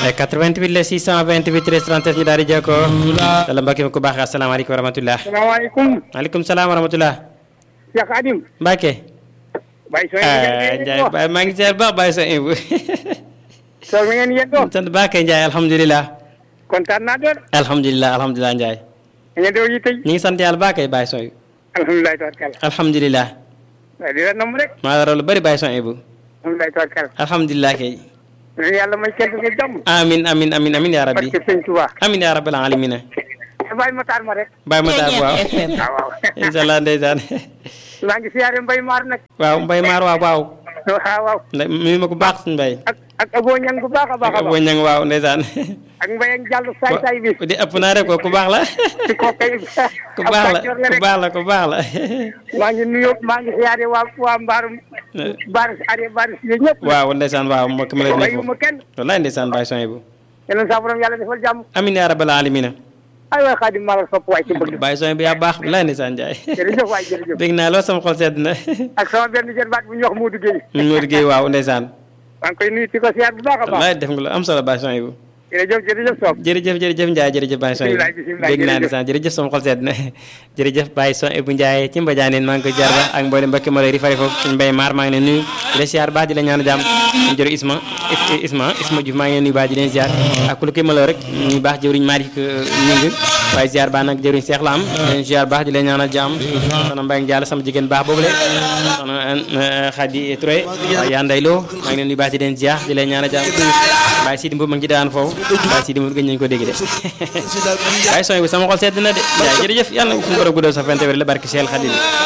88 la 628 13 37 ñu daal di jokkoo dala mbokki ku baax asalaamaaleykum wa rahmatullah salaamaaleykum. maaleykum salaam wa rahmatullah Cheikh Adim. Mbacke Baye Sow ah Ndiaye Baye maa ngi seer baax Baye sa ibu Sow mi ngeen yëndoo. sant Mbacke Ndiaye alhamdulilah kontaan naa doon. alhamdulilah alhamdulilah Ndiaye ngeen doon yi tey. ñu ngi sant yàlla Mbacke Baye Sow alhamdulilah tabarkalla. alhamdulilah waaye di la nam rek. maa la raw lu bëri Baye Sow ibu alhamdulilah tabarkalla. alhamdulilah kay leen yàlla may kenn nga jàmm. amin amin amin amin yaa rabbi barke sëñ Touba. amin yaa rabbil alamina Baye Matar ma rek. Baye Matar waaw waaw waaw. incha allah ndeysaan maa ngi siyaare Mbaye Maar nag. waaw Mbaye Maar waaw waaw waaw waaw. nda mi ma ko baax suñu Mbaye ak ak Abo Ñang bu baax a baax a ak baax. Boñang waaw ndeysaan ak Mbaye ak Diallo saay saay bi. di ëpp naa rek ko ku baax la ci kooku kay. ku baax la ku baax la ku baax la maa ngi nuyoo maa ngi siyaare waa waa Mbaarum. Baari Are Baari si ñëpp. waaw ndeysaan waaw mbokk ma lay nekk bàyyiwuma kenn. wallaay ndeysaan Baye Sow bu yéen saa borom yàlla defal jàmm. amin yaa rabbal alamina ay waay Xaadim maa la sopp waay ci bëgg. Baye Sow bi yaa baax wallaay ndeysaan Ndiaye jërëjëf waay jërëjëf. dégg naa lool sama xol sedd na ak sama benn jën baat bu ñuy wax Modou Gueye. ñu Modou Gueye waaw ndeysaan maa ngi koy nuyu ci ko siyaar bu baax a baax. wallaay def nga lu am solo Baye Sow bu jërëjëf jërëjëf Sow. jërëjëf jërëjëf Ndiaye jërëjëf Baye Sow Bismillah, bismillah, dégg naa jërëjëf. ndeysaan jërëjëf sama xol sedd na jërëjëf Baye Sow bu Ndiaye ci mbajaaneen maa ngi koy jaar ba ak mboolem mbokki ma lay rifari foofu suñu mbay maar maa ngi leen nuyu di la siyaar baax di la ñaan jàmm ñu jërë Isma Isma Isma Diouf maa ngi leen nuyu baax di leen siyaar ak ku lu koy maloo rek ñu baax jëwriñ Malick ñing waaye siyaar baax nag jëwriñ Seex la am di leen siyaar baax di leen ñaanal jàmm soxna Mbaye Ndiaye sama jigéen baax boobule soxna Khady Touré waaye yaa nday loo maa ngi leen nuyu baax di leen siyaar di leen ñaanal jàmm Baye Sidi Mbow ma ngi ci daan foofu Baye Sidi Mbow gëj nañu ko dégg de Baye Sow bu sama xol sedd na de Ndiaye jërëjëf yàlla na suñu borom guddal sa fente wér la barki Cheikh Khadim